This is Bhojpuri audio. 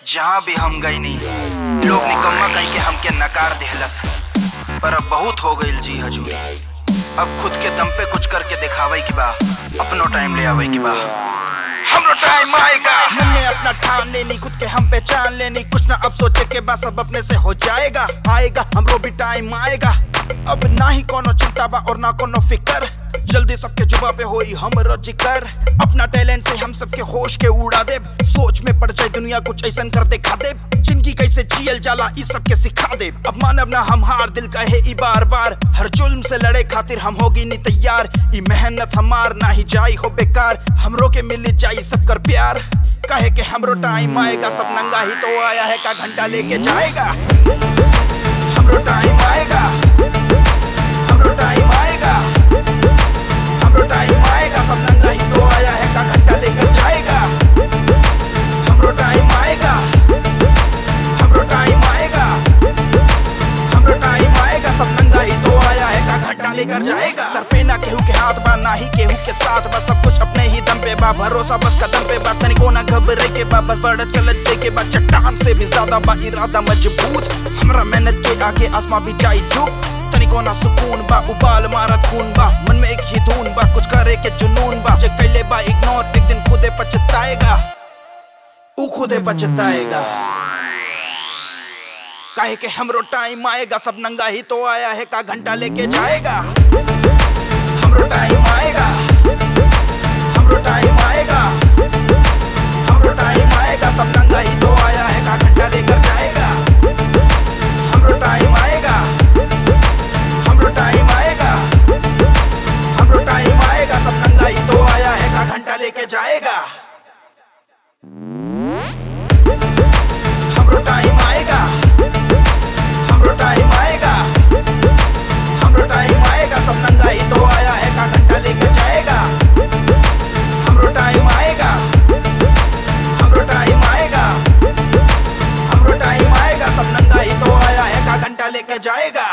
जहाँ भी हम गई नहीं लोग निकम्मा कहीं के हमके नकार देहलस पर अब बहुत हो गई जी हजूरी अब खुद के दम पे कुछ करके दिखावे की बा अपनो टाइम ले आवे की बा हमरो टाइम आएगा मन में अपना ठान लेनी खुद के हम पहचान लेनी कुछ ना अब सोचे के बाद सब अपने से हो जाएगा आएगा हमरो भी टाइम आएगा अब ना ही कोनो चिंता बा और ना कोनो फिकर जल्दी सबके जुबा पे होई हमरो जिक्र अपना टैलेंट से हम सबके होश के उड़ा दे सोच में पड़ जाए दुनिया कुछ ऐसा कर दिखा दे जिंदगी कैसे जियल जाला इस सबके सिखा दे अब मानव ना हम हार दिल कहे ई बार बार हर जुल्म से लड़े खातिर हम होगी नी तैयार ई मेहनत हमार ना ही जाई हो बेकार हमरो के मिल जाई सब कर प्यार कहे के हमरो टाइम आएगा सब नंगा ही तो आया है का घंटा लेके जाएगा हमरो टाइम आएगा हमरो टाइम आएगा हमरो टाइम आएगा सब नंगा ही तो आया है का घंटा लेकर जाएगा हमरो टाइम आएगा हमरो टाइम आएगा हमरो टाइम आएगा सब नंगा ही तो आया है का घंटा लेकर जाएगा सर पे ना केहू के हाथ बा ना ही केहू के साथ बा सब कुछ अपने ही दम पे बा भरोसा बस कदम पे बा तनिको ना घबरे के बा बस बड़ा चलत जे के बा चट्टान से भी ज्यादा बा इरादा मजबूत हमरा मेहनत के आगे आसमां भी जाई झुक तनिको ना सुकून बा उबाल मारत खून बा मन में एक ही धुन बा कुछ करे के जुनून बा जे कैले बा इग्नोर एक दिन खुदे पछताएगा ऊ खुदे पछताएगा काहे के हमरो टाइम आएगा सब नंगा ही तो आया है का घंटा लेके जाएगा हमरो टाइम आएगा हमरो टाइम आएगा हमरो टाइम आएगा सब नंगा ही तो आया है का घंटा लेकर जाएगा हमरो टाइम आएगा हमरो टाइम आएगा हमरो टाइम आएगा सब नंगा ही तो आया है का घंटा लेके जाएगा हमरो टाइम आएगा हमरो टाइम आएगा हमरो टाइम आएगा सब नंगा ही तो आया है का घंटा लेकर जाएगा हमरो टाइम आएगा हमरो टाइम आएगा हमरो टाइम आएगा सब नंगा ही तो आया है का घंटा लेकर जाएगा